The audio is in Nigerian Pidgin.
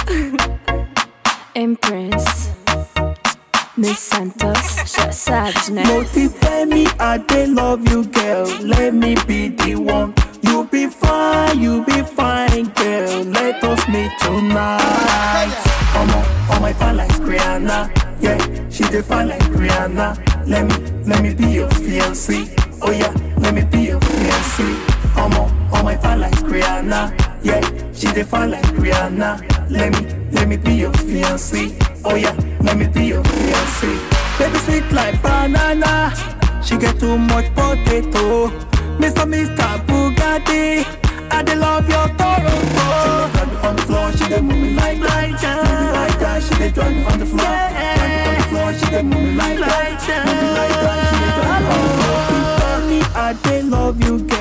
Empress. Miss Santos. Já sabes, né? Motivate me, I dey love you, girl. Let me be the one. You be fine, you be fine, girl. Let us meet tonight. Omo, oh my fan like Rihanna. Yeah, she dey fine like Rihanna. Let me, let me be your fiancé. Oh yeah, let me be your fiancé. Omo, oh my fan like Rihanna. Yeah, she dey fine like Rihanna. Let me, let me be your fiancé. Oh yeah, let me be your fiancé. Baby sweet like banana. She get too much potato. Mr. Mr. Bugatti. I dey love your Toronto. She dey drive me on the floor. She dey move me like that. Move me like that. She dey drive me on the floor. Drive me on the floor. She dey move me like that. Move me like that. She dey drive me on the floor. Tell me I dey love you,